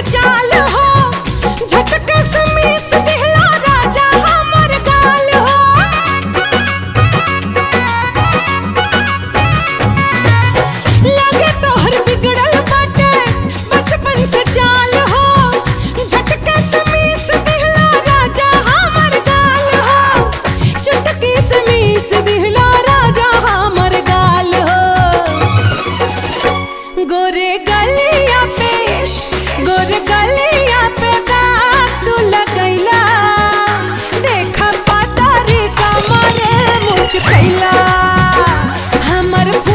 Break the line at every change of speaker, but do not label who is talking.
चाल हो झटके से मीस दिहला राजा हमर गाल हो लगे तोहर बिगड़ल बाटे बचपन से चाल हो झटके से मीस दिहला राजा हमर गाल हो चुटकी से मीस दिहला राजा हमर गाल हो गोरे गलिया पे गोरे गलिया पे दाग तू लगैला देखा पातारी कमरे मुझ कैला हमर